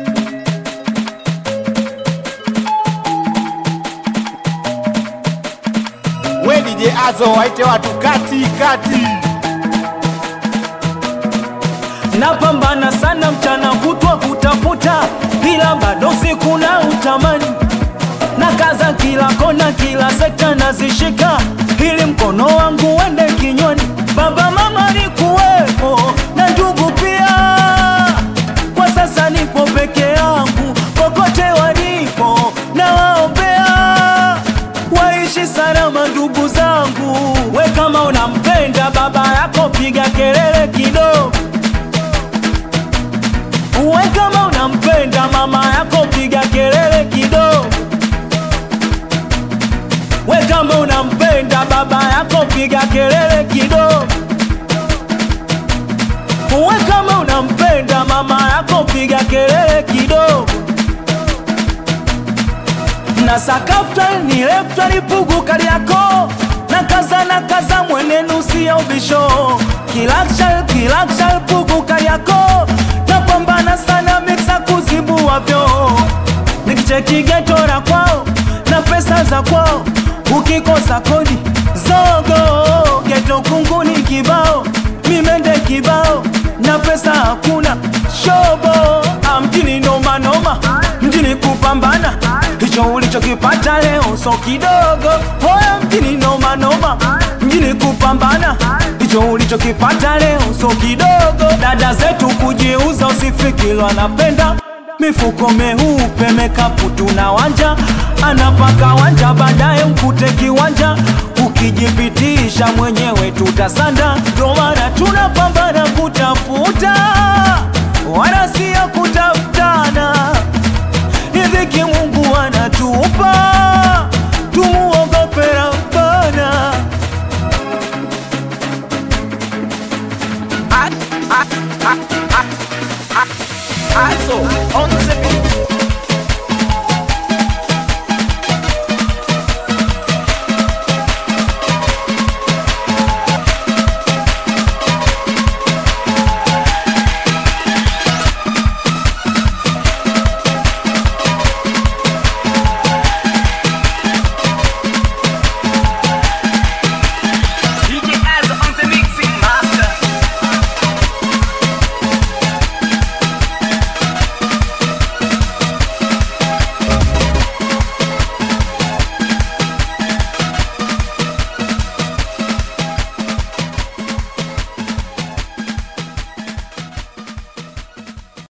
We DJ Azo waite watu kati kati. Napambana sana mchana kutwa kutafuta, ila bado siku na utamani na kaza kila kona, kila sekta nazishika, ili mkono wangu uende kinywani. Baba mama ni kuwepo na ndugu pia, kwa sasa nipo peke yangu, popote walipo na waombea waishi salama ndugu zangu. We kama unampenda baba yako, piga kelele kidogo. We kama unampenda mama yako, piga kelele kidogo. We kama unampenda baba yako, piga kelele kidogo. We kama unampenda mama yako, piga kelele kidogo na sakafta ni lefta lipugu kali yako na kaza na kaza mwene nusi ya ubisho kilakshal kilakshal pugu kali yako na pambana sana miksa kuzibu wavyo nikicheki geto la kwao na pesa za kwao ukikosa kodi zogo geto kunguni kibao mimende kibao na pesa hakuna shobo Ah, mjini noma noma mjini kupambana hicho ulichokipata leo so kidogo hoya mjini noma noma mjini kupambana hicho ulichokipata leo so kidogo dada zetu kujiuza usifikiri anapenda mifuko meupe mekapu tuna wanja anapaka wanja baadaye mkute kiwanja ukijipitisha mwenyewe tutasanda ndo maana tunapambana kutafuta wala sio kutafutana riziki mungu anatupa tumuogope rabbana Azo on the beat.